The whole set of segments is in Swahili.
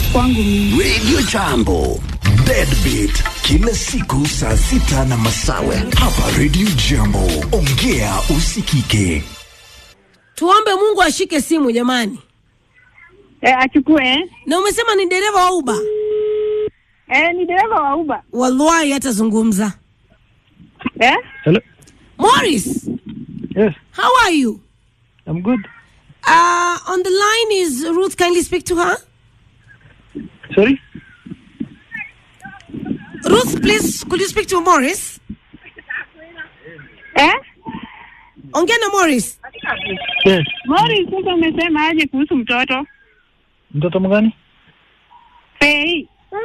kwangu mimi. Radio Jambo, Deadbeat kila siku saa sita na masawe hapa Radio Jambo. Ongea usikike. Tuombe Mungu ashike simu jamani. Eh, achukue eh? Na umesema ni dereva wa Uber? Eh, ni dereva wa Uber. Wallahi hatazungumza. Eh? Hello. Morris, Yes, how are you? I'm good. Uh, on the line is Ruth. Kindly speak to her. Sorry. Ruth, please, could you speak to Morris? Eh? Ongea na Morris. Yes. Morris, sasa umesema aje kuhusu mtoto? Mtoto mgani? Fei.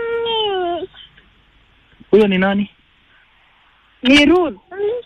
Huyo ni nani? Ni Ruth.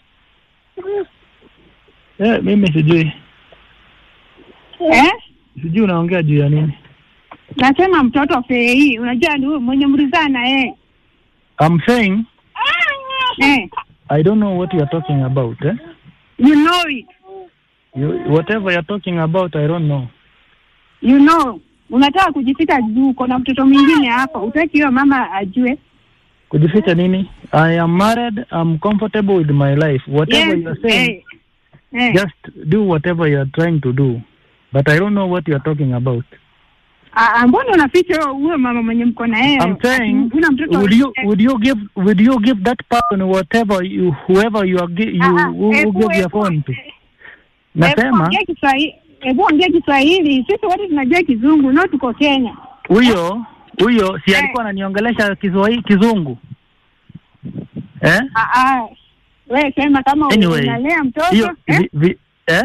Eh, mimi sijui. Eh? Sijui unaongea juu ya nini. Nasema mtoto Fei, unajua ni huyu mwenye mlizana eh. I'm saying Eh, I don't know what you are talking about, eh? you know it. You, whatever you're talking about, I don't know. You know. Unataka kujifika juu uko na mtoto mwingine hapa. Utaki hiyo mama ajue. Kujificha nini? I am married, I'm comfortable with my life. Whatever Yes, you are saying, eh. Eh. just do whatever you are trying to do. But I don't know what you are talking about. Ah, ah, mbona unaficha huyo- huyo mama mwenye mko na yeye? I'm saying, Una mtoto would you eh, would you give would you give that person whatever you whoever you are gi- you ah, ah, who, who hebu- give your hebu- phone to? Hebu Nasema ongea Kiswahili. Hebu ongea Kiswahili. Sisi wote tunajua Kizungu, no tuko Kenya. huyo huyo si Eh. alikuwa ananiongelesha Kiswahili kizungu eh? Ah, ah. Wewe sema kama Anyway, unalea mtoto hiyo eh? vi, vi, eh?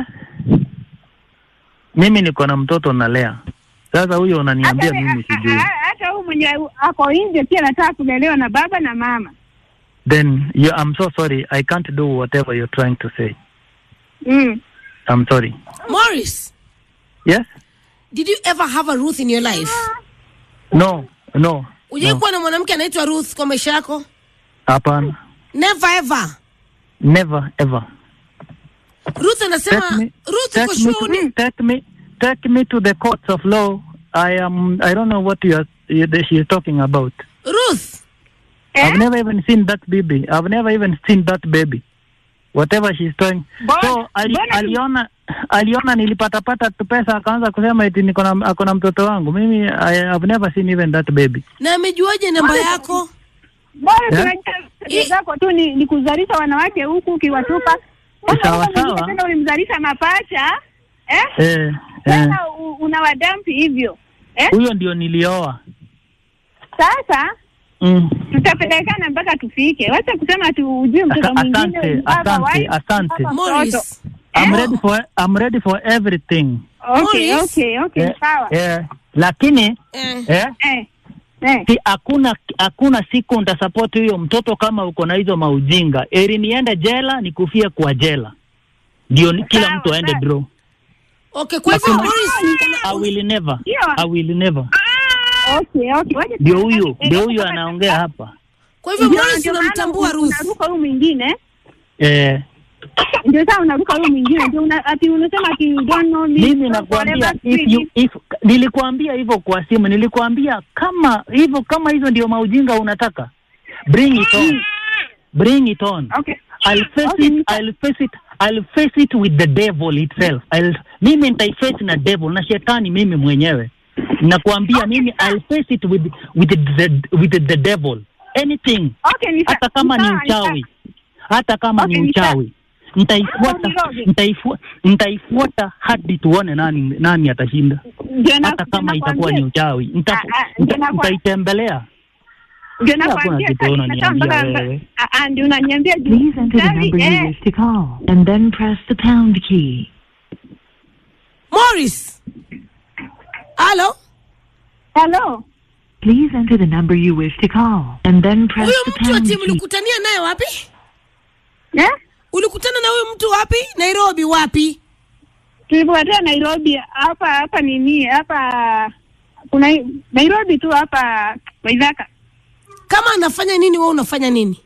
Mimi niko na mtoto nalea. Sasa huyo unaniambia Hata- mimi ah, sijui. ah, Hata huyu mwenye ako nje pia anataka kulelewa na baba na mama. Then you, I'm so sorry. I can't do whatever you're trying to say. Mm. I'm sorry. Morris, Yes? did you ever have a Ruth in your life? No. No. Ujai no. kuwa na mwanamke anaitwa Ruth kwa maisha yako? Hapana. Never ever. Never ever. Ruth anasema Take me, Ruth take uko me, sure to, uni- take me, take me to the courts of law. I am. I don't know what you are. You, she is talking about. Ruth. Eh? I've never even seen that baby. I've never even seen that baby. Whatever she's doing. Mbona- So ali, mbona tu- aliona aliona nilipatapata tu pesa akaanza kusema eti niko na ako na mtoto wangu. Mimi I have never seen even that baby. Na amejuaje namba yako? Bora Eh? tunajua tabia zako tu ni, ni kuzalisha wanawake huku ukiwatupa. Kwanza Sawa, huyo mwingine sawa. Tena ulimzalisha mapacha eh? Eh, eh. Tena u- unawadampi hivyo eh? Huyo ndio nilioa. Sasa Mm. tutapelekana mpaka tufike. Wacha kusema tu ujue mtoto Asa- mwingine asante, baba, asante, wife, asante. baba, mtoto. Morris. I'm Eh? ready for I'm ready for everything. Okay, Morris. okay, okay, Eh, sawa. eh, lakini Eh. eh, Eh, eh. si hakuna hakuna siku nitasupport huyo mtoto kama uko na hizo maujinga. Eri niende jela nikufie kwa jela, ndio ni- kila Sawa, mtu aende sawa. bro. Okay, kwa hivyo Hakuna- Morris, I will never, Ndio. I will never. Okay, okay. Wacha Ndio tuangalie. huyo Eh, ndio kama- huyo anaongea hapa kwa hivyo Ndio- Morris ndio maana unamtambua un- Ruth. Unaruka huyu mwingine eh. ndio saa unaruka huyu mwingine ndio una, ati unasema ati you don't know me Mimi so nakwambia forever if free. you, if nilikuambia hivyo kwa simu, nilikuambia kama hivyo kama hizo ndio maujinga unataka, bring it on, bring it on. Okay. I'll face Okay, it. nita- I'll face it. I'll face it with the devil itself. I'll, mimi nitaiface na devil na shetani mimi mwenyewe. Nakwambia mimi I'll face it with with the with the devil. Anything. Okay, ni sa- Hata kama ni sawa, ni mchawi. Hata kama Okay, ni ni sawa. mchawi. Nitaifuata Niroge. nitaifuata nitaifuata hadi tuone nani nani atashinda. Ndio na- Hata kama ndio itakuwa ni nakwambia- uchawi. Nita, Ah, ah, nita, ndio nakwa- nitaitembelea. ndio hakuna nakwambia kitu sasa unaniambia inataka mpaka- wewe. Ah, ah, ndio unaniambia juu. Please enter the Sabi, number you eh, wish to call and then press the pound key. Morris. Halo? Hello. Please enter the number you wish to call and then press Huyo the mtu pound ati key. ulikutania naye wapi? Eh? Ulikutana na huyo mtu wapi? Nairobi wapi? Tulipotea Nairobi hapa hapa nini hapa kuna Nairobi tu hapa Waithaka. Kama anafanya nini wewe unafanya nini?